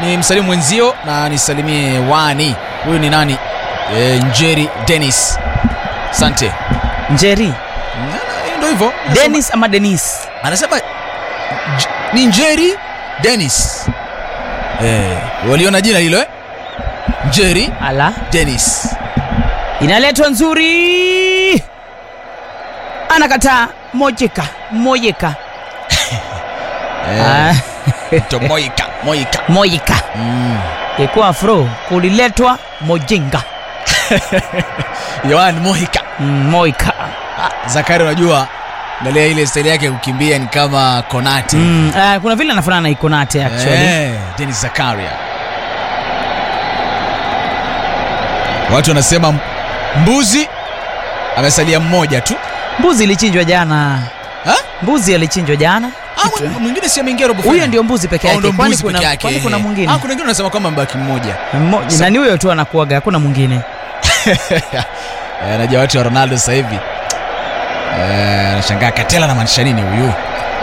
ni msalimu mwenzio na nisalimie wani huyu ni nani e, njeri denis sante njeri ndo hivyo Anasema- denis ama denis anasema J- ni njeri denis e, waliona jina hilo eh? njeri ala denis inaletwa nzuri anakataa mojeka mojeka Ah, to moika moika mojeka mm. ikuwa afro kuliletwa mojinga yoan moika Mm, moika Ah, zakari unajua angalia ile staili yake ya kukimbia ni kama konati mm, uh, kuna vile anafanana na ikonate actually Eh, Dennis Zakaria. Watu wanasema m- mbuzi amesalia mmoja tu. mbuzi ilichinjwa jana Ha? mbuzi alichinjwa jana Ah, mw- mwingine si ameingia robo huyo final. ndio mbuzi peke Oh, yake ndo kwani mbuzi kuna, peke yake. kwani kuna eh. mwingine Ah, kuna wengine wanasema kwamba mbaki mmoja. Mmo- Sa- nani huyo tu anakuaga hakuna mwingine Eh, najua watu wa Ronaldo sasa hivi. Eh, anashangaa Katela anamaanisha nini huyu?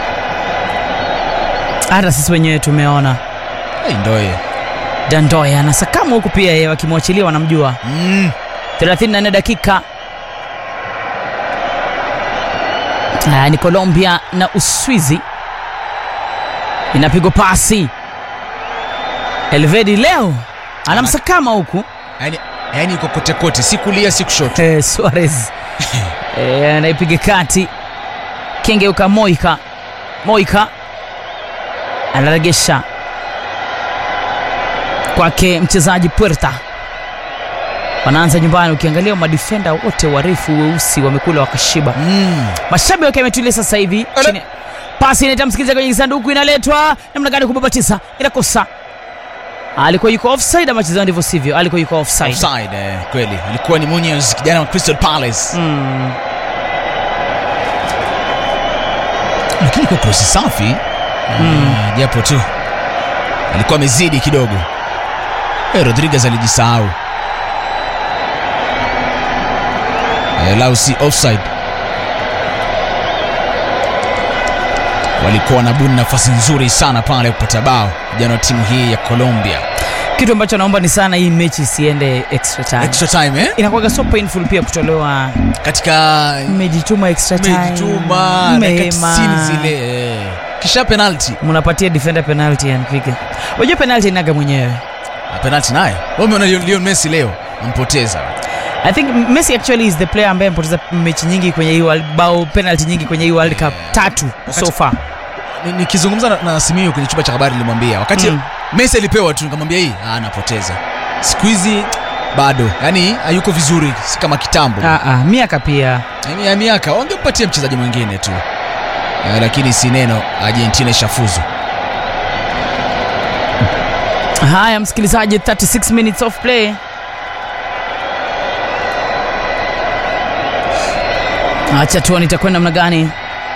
hata sisi wenyewe tumeona Hey, ndoye. dandoya anasakama huku pia yeye wakimwachilia wanamjua Mm. 34 dakika Ah, ni colombia na uswizi inapigwa pasi elvedi leo anamsakama huku Yaani yaani yuko kote kote, si kulia si kushoto. eh, suarez eh, anaipiga kati kengeuka moika moika anaregesha kwake mchezaji puerta wanaanza nyumbani ukiangalia madifenda wote warefu weusi wamekula wakashiba Mm. mashabi wake ametulia sasa hivi Ele- chini pasi inaita msikiliza kwenye kisanduku inaletwa namna gani kubabatiza inakosa alikuwa yuko offside ama chezao ndivyo sivyo alikuwa yuko offside, Offside, eh, kweli. Alikuwa ni Munoz kijana wa Crystal Palace. Mm. lakini kwa krosi safi mm. japo tu alikuwa amezidi kidogo hey, rodriguez alijisahau eh, lau si offside walikuwa wanabuni nafasi nzuri sana pale kupata bao vijana wa timu hii ya colombia kitu ambacho naomba ni sana hii mechi isiende extra time extra time eh? inakuwaga so painful pia kutolewa katika mmejituma extra time mejituma dakika Mema. 90 zile eh. kisha penalty mnapatia defender penalty anpiga unajua penalty inaga mwenyewe Na penalty naye Wewe umeona Lionel Lionel Messi leo ampoteza i think messi actually is the player ambaye amepoteza mechi nyingi kwenye hii world- bao penalty nyingi kwenye hii world cup tatu Wakati- so far Ni- nikizungumza na, na Simio kwenye chumba cha habari nilimwambia wakati Mm. Messi alipewa tu nikamwambia hii ah, anapoteza siku hizi bado yani hayuko vizuri si kama kitambo ah, ah, miaka pia Yaani ya miaka wangempatia mchezaji mwingine tu eh, lakini si neno Argentina ishafuzu haya msikilizaji 36 minutes of play acha tuone itakwenda namna gani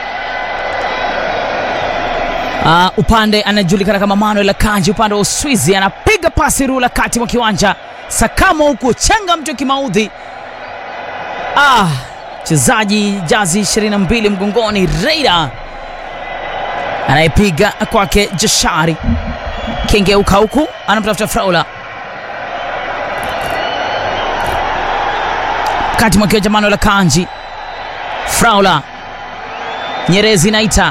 Uh, upande anajulikana kama manuel akanji upande wa uswizi anapiga pasi rula kati mwa kiwanja sakamo huku chenga mtu kimaudhi ah, mchezaji jazi 22 mgongoni reida anayepiga kwake jashari kengeuka huku anamtafuta fraula kati mwa kiwanja manuel akanji fraula nyerezi naita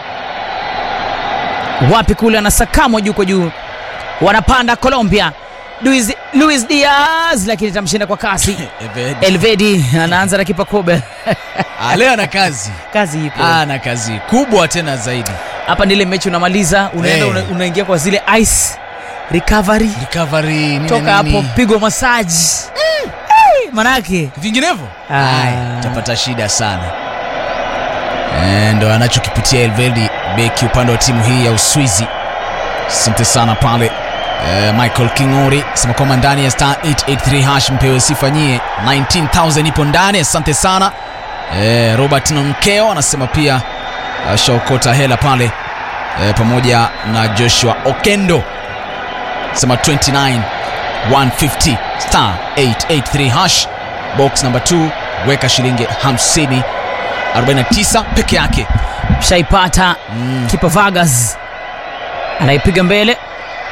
wapi kule anasakamwa juu kwa juu wanapanda colombia luis, luis diaz lakini itamshinda kwa kasi Evedi. elvedi anaanza na kipa kobe Ah, leo ana kazi kazi ipo ana kazi kubwa tena zaidi hapa ndile mechi unamaliza unaenda Hey. una, unaingia kwa zile ice recovery recovery nini toka hapo nini. pigwa masaji hey, manake vinginevyo Ah. Ai, utapata shida sana Eh, ndo anachokipitia elvedi beki upande wa timu hii ya uswizi asante sana pale eh, michael kingori sema kwamba ndani ya star 883 hash mpewe sifa nyie 19000 ipo ndani asante sana eh, robert nonkeo anasema pia ashaokota hela pale eh, pamoja na joshua okendo sema 29 150 star 883 hash box number 2 weka shilingi 50 49 peke yake shaipata mm. kipa vagas anaipiga mbele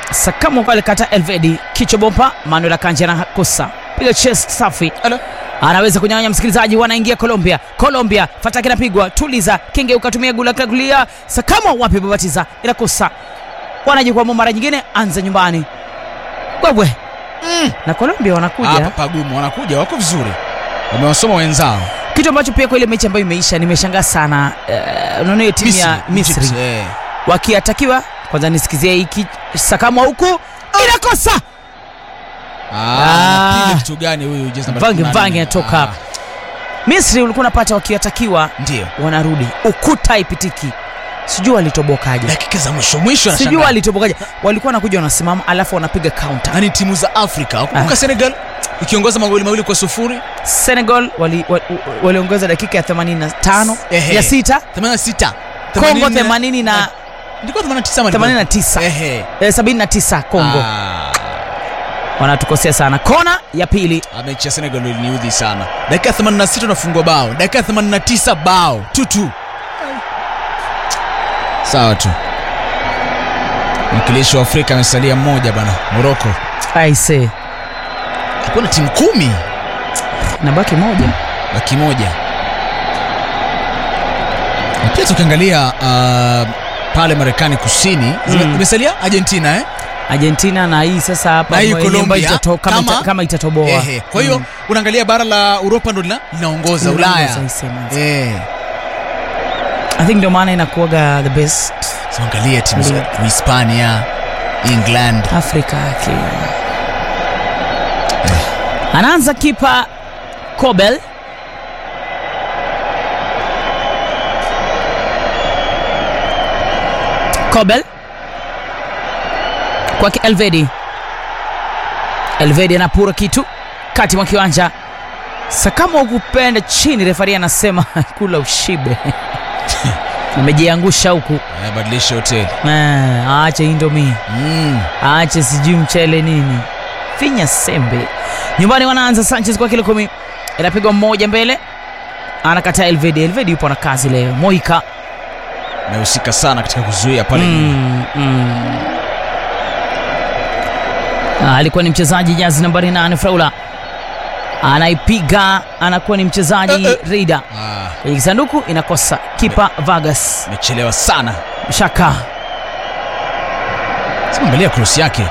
Sakamo pale kata Elvedi kichwa bomba, Manuel Akanji anakosa piga chest safi, Ala. anaweza kunyang'anya msikilizaji. Wanaingia Colombia, Colombia fataki inapigwa, tuliza kenge, ukatumia gula kagulia. Sakamo wapi, babatiza inakosa, wanajikwamua mara nyingine, anza nyumbani wewe Mm. na Colombia wanakuja Hapa pagumu, wanakuja wako vizuri, wamewasoma wenzao. kitu ambacho pia kwa ile mechi ambayo imeisha nimeshangaa sana. Uh, unaona hiyo timu ya Misri Egypt, eh. wakiatakiwa kwanza, nisikizie hiki Sakamo huku inakosa Ah, Ah. anapiga kitu gani huyu jezi namba Mvange 14? mvange anatoka Ah, hapa. Misri ulikuwa unapata wakiatakiwa Ndio. wanarudi, ukuta haipitiki, sijui walitobokaje, Dakika za mwisho mwisho sijui anashangaa. walitobokaje. Walikuwa wanakuja wanasimama, alafu wanapiga counter. Yaani timu za Afrika kumbuka Ah. Senegal ikiongoza magoli mawili kwa sufuri Senegal waliongoza wali, waliongoza dakika ya 85 Ehe. ya sita, 86 Kongo 80 na Ilikuwa 89 ama 89 Ehe. eh, 79 Kongo Ah. wanatukosea sana. Kona ya pili Ah, mechi ya Senegal iliniudhi sana. Dakika 86 unafungwa bao, dakika 89 bao tutu. Sawa tu. Mwakilishi wa Afrika amesalia mmoja bana, Morocco. aise, Kuna timu kumi nabaki moja baki moja. Na pia tukiangalia uh, pale Marekani Kusini zime- Mm. imesalia Argentina eh? Argentina na hii sasa hapa Na hii ambayo Colombia, itato- kama, kama- ita, kama itatoboa Ehe. Kwa hiyo Mm. unaangalia bara la Uropa ndo lina- linaongoza Ulaya. Unaongoza isema. Eh. I think ndio maana inakuwaga the best So angalia timu za Ndio. Hispania, England. Afrika yake. Anaanza kipa Kobel Kobel kwake Elvedi. Elvedi anapura kitu kati mwa kiwanja. Sakamo kupenda chini, refari anasema kula ushibe. Amejiangusha huku. Eh, badilisha hoteli. Eh, aache indomie Mm. aache sijui mchele nini, finya sembe. Nyumbani wanaanza Sanchez kwa kilo kumi, inapigwa mmoja mbele, anakataa Elvedi. Elvedi yupo na kazi leo. Moika Amehusika sana katika kuzuia pale nyuma. mm, mm. Ah, alikuwa ni mchezaji jazi nambari nane Fraula anaipiga, anakuwa ni mchezaji Eh, eh. Reida Ah, kwenye kisanduku, inakosa kipa Vargas amechelewa sana. Shaka Sema angalia cross yake.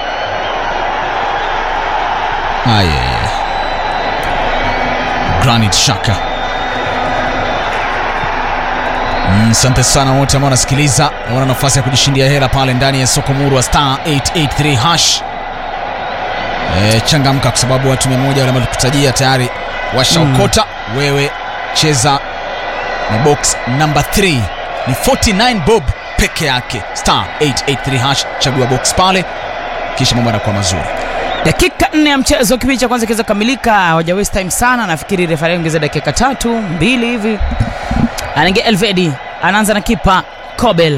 Haya. Granit Xhaka. Mm, Asante sana wote ambao wanasikiliza na wana nafasi ya kujishindia hela pale ndani ya soko muru wa star 883 hash. E, changamka kwa sababu watu mia moja wale ambao tukutajia tayari washaokota. Wewe cheza na box number 3 ni 49 bob peke yake star 883 hash chagua box pale kisha mambo yanakuwa mazuri dakika nne ya mchezo kipindi cha kwanza kiweza kukamilika hawaja waste time sana nafikiri refari ongeza dakika tatu mbili hivi anaingia elvedi anaanza na kipa kobel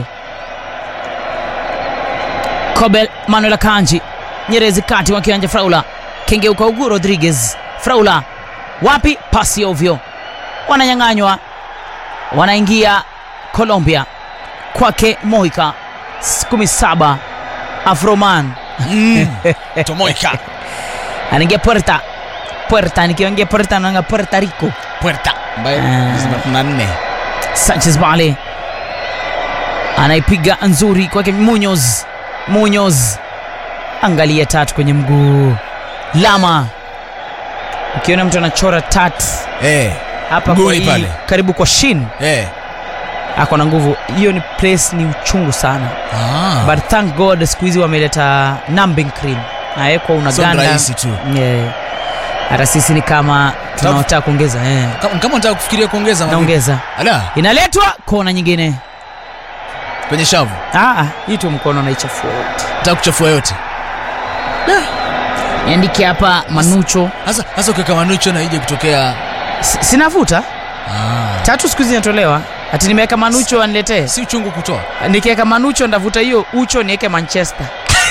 kobel manuel akanji nyerezi kati wa kiwanja fraula kengeuka ugu rodriguez fraula wapi pasi ovyo wananyang'anywa wanaingia colombia kwake moika 17 afroman mm. tomoika anaingia puerta puerta nikiongea puerta naanga puerta rico puerta ambaye Ah. kuna nne sanchez bale anaipiga nzuri kwake munyoz munyoz angalia tatu kwenye mguu lama ukiona mtu anachora tat eh hapa kwa Mguuni hii, pale. karibu kwa shin eh ako na nguvu hiyo ni place ni uchungu sana ah but thank god siku hizi wameleta numbing cream nawekwa sio unaganda rahisi tu Yeah. hata sisi ni kama tunaotaka kuongeza eh. kama kama unataka kufikiria kuongeza mavipi? naongeza ala inaletwa kona nyingine kwenye shavu Ah, ah, hii tu mkono naichafua yote nataka kuchafua yote niandike hapa manucho hasa hasa ukiweka manucho na ije kutokea S- sinavuta ah tatu siku hizi inatolewa ati nimeweka manucho aniletee si uchungu kutoa nikiweka manucho ndavuta hiyo ucho niweke manchester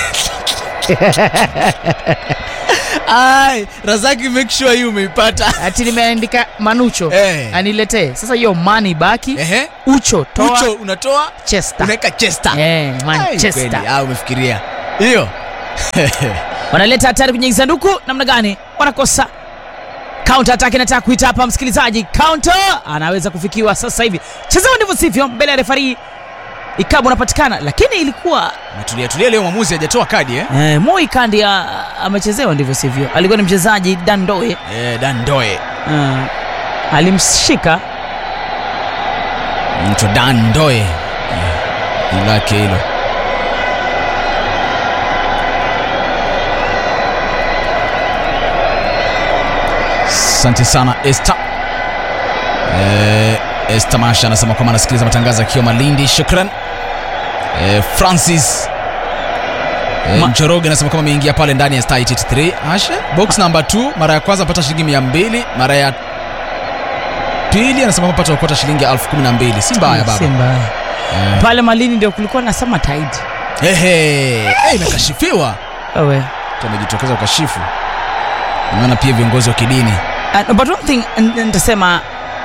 ai razaki make sure hii umeipata ati nimeandika manucho Eh. aniletee sasa hiyo mani baki ehe ucho toa ucho unatoa chester unaweka chester Eh, Ai, manchester kweli, ah umefikiria hiyo wanaleta hatari kwenye sanduku namna gani wanakosa counter attack inataka kuita hapa msikilizaji counter anaweza kufikiwa sasa hivi chezewa ndivyo sivyo mbele ya refari ikabu unapatikana lakini ilikuwa Umetulia tulia leo mwamuzi hajatoa kadi eh? eh, moi kandi ya- amechezewa ndivyo sivyo alikuwa ni mchezaji dandoe Eh, Dandoe. uh, alimshika Mtu Dandoe. Eh, jina lake hilo. Asante sana Esther. Eh, Esther Masha anasema kwamba anasikiliza matangazo akiwa Malindi. Shukran. Eh, Francis Eh, Ma- Njoroge anasema kama ameingia pale ndani ya star 83 Ashe box number 2 mara ya kwanza apata shilingi 200 mara ya pili anasema kwamba apata okota shilingi 12000 si mbaya baba Si mbaya. Eh. pale malini ndio kulikuwa na summer tide Ehe, eh, imekashifiwa wewe Mtu amejitokeza ukashifu naona pia viongozi wa kidini Uh, but one thing n- nitasema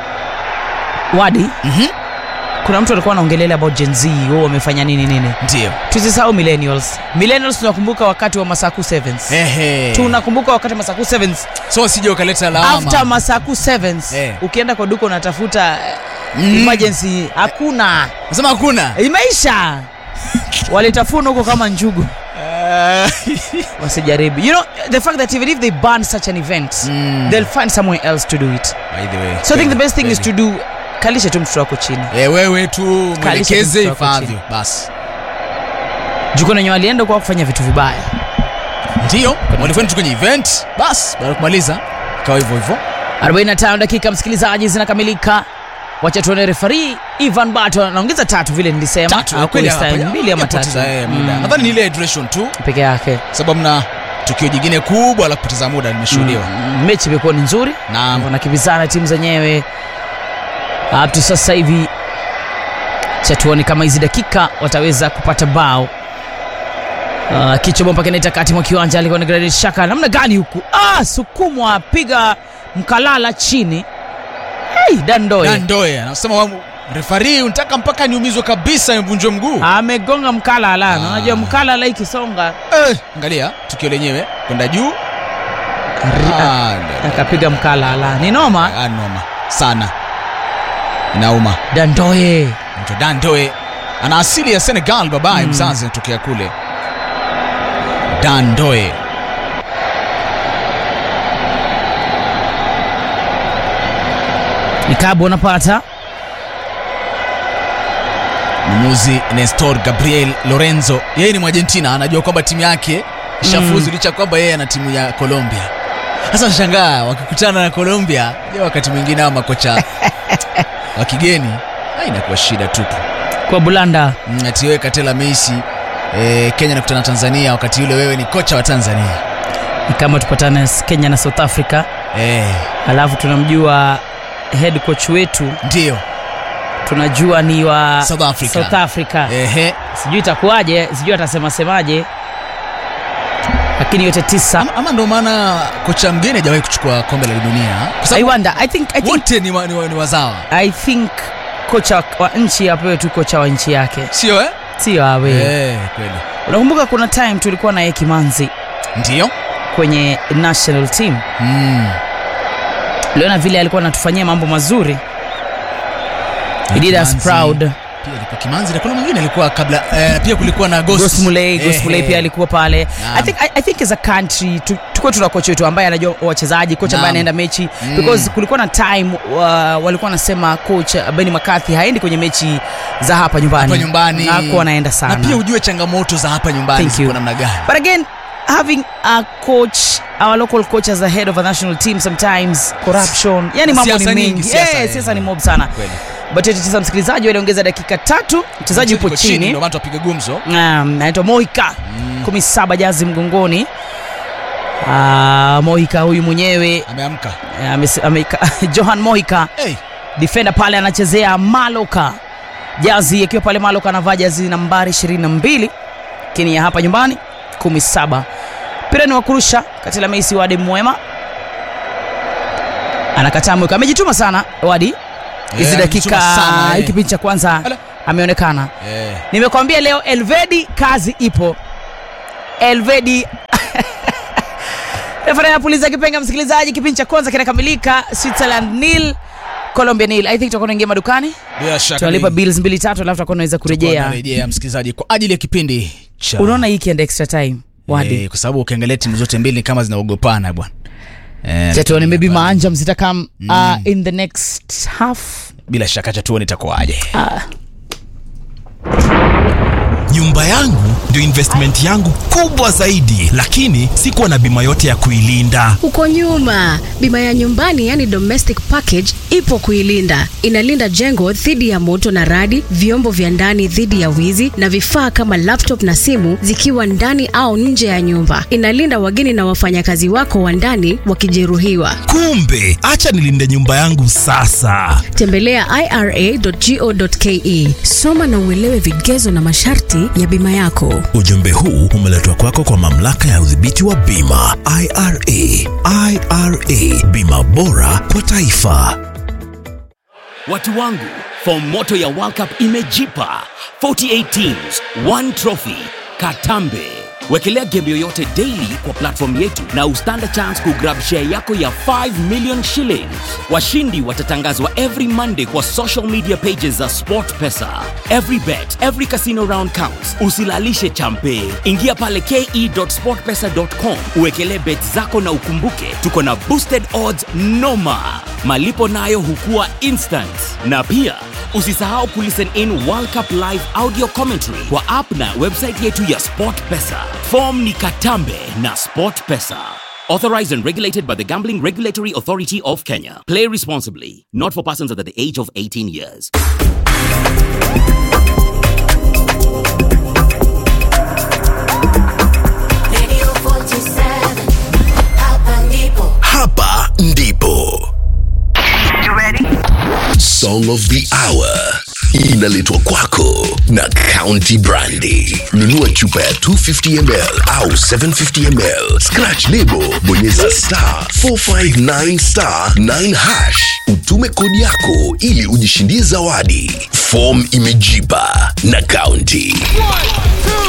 wadi Mhm. kuna mtu alikuwa anaongelea about Gen Z wao wamefanya nini nini ndio tusisahau millennials millennials tunakumbuka wakati wa masaku sevens Ehe. tunakumbuka wakati wa masaku sevens so sije ukaleta after lawama masaku sevens Eh. ukienda kwa duka unatafuta Mm. mm. emergency hakuna nasema hakuna imeisha walitafuna huko kama njugu Eh, wasijaribu you know the fact that even if they ban such an event Mm. they'll find somewhere else to do it by the way so i think the best thing is kweli. to do kalisha tu mtoto wako chini Eh, wewe tu mwelekeze mtoto wako ifaavyo chini. basi juko nenye walienda kwa kufanya vitu vibaya ndio walikwenda tu kwenye event basi baada ya kumaliza ikawa hivyo hivyo 45 dakika msikilizaji zinakamilika wacha tuone refari ivan bato anaongeza tatu vile nilisema tatu Au kweli kuista- hapa, mbili ama tatu hajapoteza, eh, muda Mm, nadhani ni ile hydration tu peke yake sababu mna tukio jingine kubwa la kupoteza muda limeshuhudiwa Mm, mechi imekuwa ni nzuri Naam. wanakimbizana timu zenyewe up to sasa hivi cha tuone kama hizi dakika wataweza kupata bao uh, kichwa bomba kinaita kati mwa kiwanja alikuwa ni Granit Xhaka namna gani huku ah, sukumwa piga mkalala chini hey, dandoe Dandoe anasema wa- refari unataka mpaka niumizwe kabisa nivunjwe mguu amegonga mkalala Ah. na unajua mkalala ikisonga eh, angalia tukio lenyewe kwenda juu Ah, da- akapiga mkalala ni noma ah, noma sana inauma dandoe mtu Dandoe ana asili ya Senegal babaye mzazi anatokea kule Dandoe ikabu unapata mwamuzi Nestor Gabriel Lorenzo yeye ni Mwargentina anajua kwamba timu yake ishafuzu licha kwamba yeye ana timu ya Colombia sasa shangaa wakikutana na Colombia je wakati mwingine hawa makocha wa kigeni ah, inakuwa shida tupu kwa bulanda Mm, ati wewe Katela Messi eh, Kenya nakutana na Tanzania wakati ule wewe ni kocha wa Tanzania ni kama tupatane Kenya na South Africa eh, alafu tunamjua head coach wetu ndio tunajua ni wa South Africa. South Africa. ehe sijui itakuwaje sijui atasema semaje lakini yote tisa ama, ama ndo maana kocha mgeni hajawahi kuchukua kombe la dunia kwa I sababu wonder I think, I think, wote ni, wa, ni, wa, ni wazawa I think kocha wa nchi apewe tu kocha wa nchi yake sio eh? sio awe eh, kweli unakumbuka kuna time tulikuwa naye kimanzi ndio kwenye national team mm. uliona vile alikuwa anatufanyia mambo mazuri He did us Kimanzi. proud pia alikuwa kimanzi na kuna mwingine alikuwa kabla eh, pia kulikuwa na Ghost. Ghost Mulee, Ghost Eh, Mulee eh. pia alikuwa pale Naam. I think, I, I think as a country tu- tukuwe tuna kocha wetu ambaye anajua wachezaji kocha ambaye Naam. anaenda mechi Mm. because kulikuwa na time uh, walikuwa wanasema coach uh, Benny McCarthy haendi kwenye mechi za hapa nyumbani hapa nyumbani hakuwa anaenda sana na pia ujue changamoto za hapa nyumbani Thank ziko you. namna gani but again having a coach our local coach as the head of a national team sometimes corruption yani mambo ni Siasa nyingi, mengi siasa, Eh, eh. siasa ni mob sana kweli but eti tisa msikilizaji waliongeza dakika tatu mchezaji yupo Iko chini ndio maana tupiga gumzo Um, anaitwa Moika kumi saba jazi mgongoni Ah, Moika huyu mwenyewe ameamka eh, amesi- ameka- Johan Moika hey. defender pale anachezea Maloka jazi akiwa pale Maloka anavaa jazi nambari 22 lakini ya hapa nyumbani 17 mpira ni wa kurusha kati la Messi Wade Mwema anakataa Moika amejituma sana Wadi hizi Eh, dakika amejituma sana, eh. hii kipindi cha kwanza Ala. ameonekana eh. nimekwambia leo Elvedi kazi ipo Elvedi refari anapuliza kipenga, msikilizaji. Kipindi cha kwanza kinakamilika, Switzerland nil Colombia nil. I think tutakuwa tunaingia madukani, Bila shaka tunalipa ni- bills mbili tatu, alafu tutakuwa tunaweza tutakuwa kurejea. tunarejea, msikilizaji kwa ajili ya kipindi cha Unaona hii ikienda extra time wadi Eh, kwa sababu ukiangalia timu zote mbili ni kama zinaogopana bwana. Eh, chatuone maybe hapana. maanja mzitakam uh, in the next half bila shaka cha tuone itakuwaje. nyumba yangu ndio investment yangu kubwa zaidi lakini sikuwa na bima yote ya kuilinda Uko nyuma. Bima ya nyumbani yani domestic package ipo kuilinda. Inalinda jengo dhidi ya moto na radi, vyombo vya ndani dhidi ya wizi na vifaa kama laptop na simu zikiwa ndani au nje ya nyumba. Inalinda wageni na wafanyakazi wako wa ndani wakijeruhiwa. kumbe acha nilinde nyumba yangu sasa Tembelea ira.go.ke. Soma na uelewe vigezo na masharti ya bima yako. ujumbe huu umeletwa kwako kwa mamlaka ya udhibiti wa bima ira ira bima bora kwa taifa Watu wangu, fomu moto ya World Cup imejipa 48 teams, one trophy. Katambe. Wekelea game yoyote daily kwa platform yetu na ustand a chance kugrab share yako ya 5 million shillings. Washindi watatangazwa every Monday kwa social media pages za SportPesa. Every bet, every casino round counts. Usilalishe champe. Ingia pale ke.sportpesa.com uwekelee bet zako na ukumbuke tuko na boosted odds noma. Malipo nayo hukua instant. Na pia usisahau kulisten in World Cup live audio commentary kwa app na website yetu ya SportPesa. Form ni Katambe na SportPesa. Authorized and regulated by the Gambling Regulatory Authority of Kenya. Play responsibly. Not for persons under the age of 18 years. Radio 47, hapa ndipo. Hapa ndipo Song of the Hour inaletwa kwako na County Brandy. Nunua chupa ya 250 ml au 750 ml, scratch lebo, bonyeza star 459 star 9 hash, utume kodi yako ili ujishindie zawadi. Form imejipa na County. One, two,